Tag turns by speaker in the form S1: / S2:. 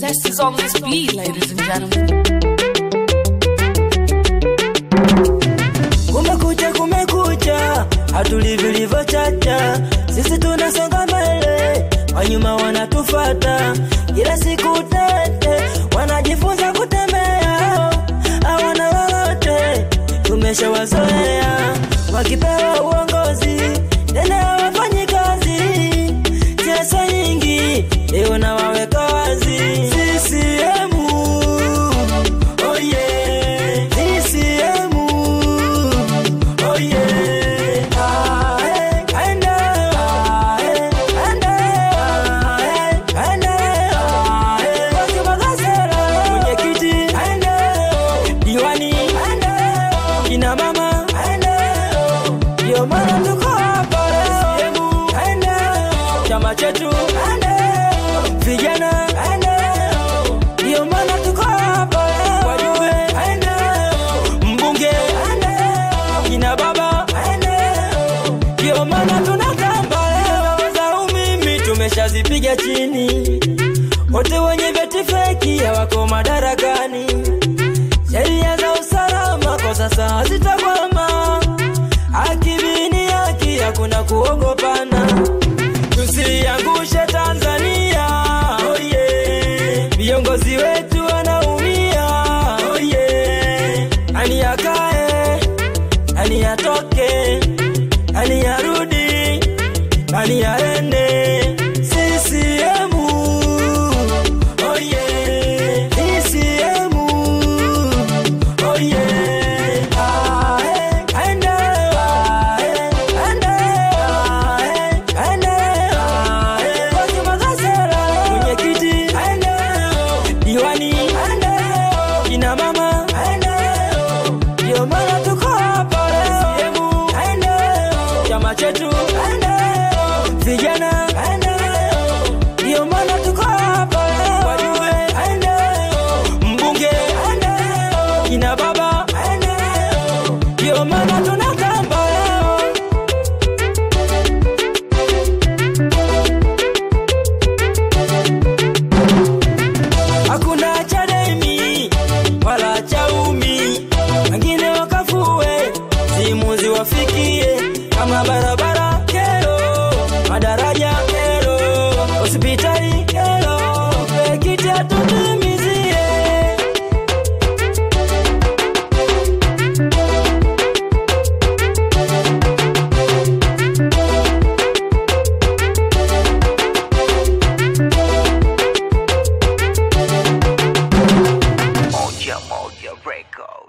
S1: Zest is on this beat, ladies and gentlemen.
S2: Kumekucha, kumekucha, hatuli vilivyochacha, sisi tunasonga mbele, wanyuma wanatufata, kila siku tete, wanajifunza kutembea, hawana lolote, tumeshawazoea, wakipewa uongozi tena hawafanyi kazi, siasa nyingi leo na waweka wazi, CCM oh yeah, CCM Oh yeah, ah, eh, aende, ah, eh, aende, ah, eh, aende, ah, eh. Waziri wa Gasera, mwenyekiti, aende, diwani, aende, kina mama, aende, ndio maana tuko hapa leo. Aende, chama chetu, aende, vijana, aende, ndio maana tuko hapa leo. Wajumbe, aende, mbunge, aende, kina baba, aende, ndio maana tunatamba leo. Za umimi tumeshazipiga chini, wote wenye vyeti feki hawako madarakani. Sheria za usalama kwa sasa hazitakwama, akibini haki hakuna kuogopana. Tusiangushe Tanzania, oh yeah. Viongozi wetu wanaumia, oh yeah. Ani akae, ani atoke, ani arudi, ani aende. CCM, oh yeah. CCM, oh yeah. Ah, eh, aende, ah, eh, aende, ah, eh, aende, ah, eh. Waziri wa Gasera, mwenyekiti, aende, diwani, aende, kina mama, aende, ndio maana tuko hapa leo. Aende, chama chetu, aende, vijana, aende, ndio maana tuko hapa leo. Wajumbe, aende, mbunge, aende, kina baba, aende, ndio maana tunatamba leo. hakuna chademi wala chaumi, wengine wakafue simu ziwafikie, kama barabara kero, madaraja kero, hospitali kero, pekiti atutimizie
S3: Moja Moja Record.